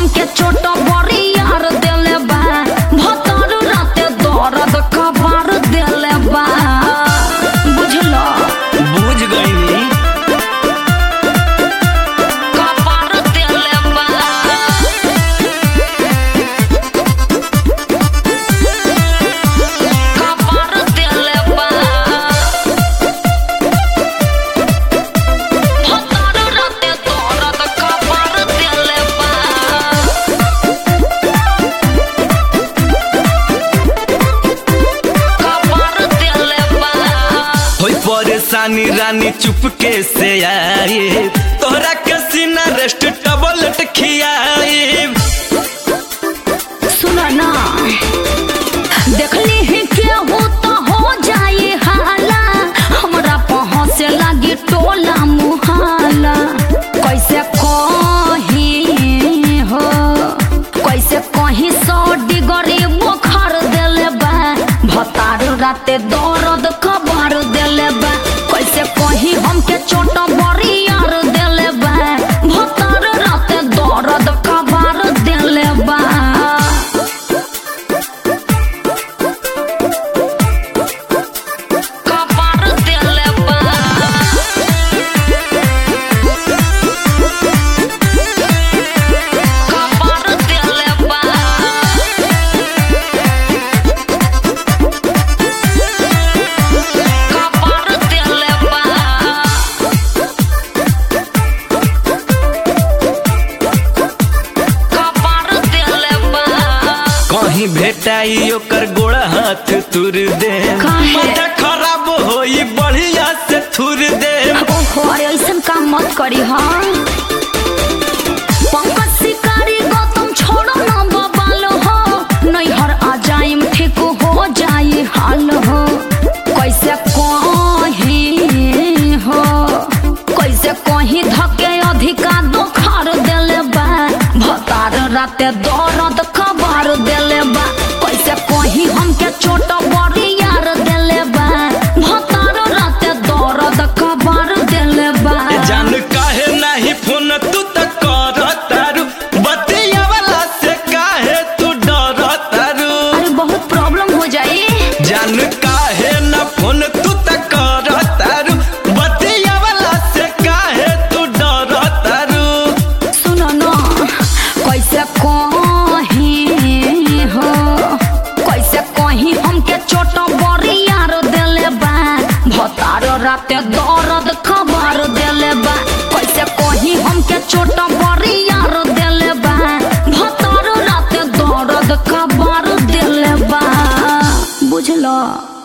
हमके चोट बड़ी यार देले बा भतर राते दर्द कबार देले बा बुझलो बुझ गईनी कबार देले बा कबार देले बा भतर राते दर्द कबार देले बा कबार देले बा होई परेशानी रानी चुपके से आई तोहरा के सीना रेस्ट टबलेट खियाई सुना ना देखली ही केहू तो हो जाए हाला हमरा पहुँचे लगी टोला मुहाला कैसे कही हो कैसे कहीं सौ डिगरी बुखार देले बा भतार राते दर्द खबर देले बा कैसे कहीं हमके चोट बड़ी यार देले बा भतार राते दर्द खबर देले बा कबार देले बा कबार देले बा कबार देले बा कबार देले बा कहीं भेटाई ओकर गोड़ा हाथ तुर दे काहे? माथा खराब होई बढ़िया से थुर दे ओहो अरे ऐसन काम मत करी हाँ पंकज शिकारी गौतम छोड़ो ना बबाल हो नैहर आ जाइम ठीक हो जाई हाल हो कैसे कही हो कैसे कहीं धके अधिका दोखार देले बा भतार राते दर्द खबर देले बा कैसे कहीं हमके चोट बड़ी यार देले बा भतार राते दर्द खबर देले बा जान काहे नहीं फोन तू त कर तारू बतिया वाला से काहे तू डर तारू अरे बहुत प्रॉब्लम हो जाई जान काहे न फोन तू त कर तारू बतिया वाला से काहे तू डर तारू सुनो न कैसे कहीं हो कैसे कहीं हमके चोट बड़ी यार देले बा भतार राते दर्द खबर देले बा कैसे कहीं हमके चोट बड़ी यार देले बा भतार राते दर्द खबर देले बा बुझलो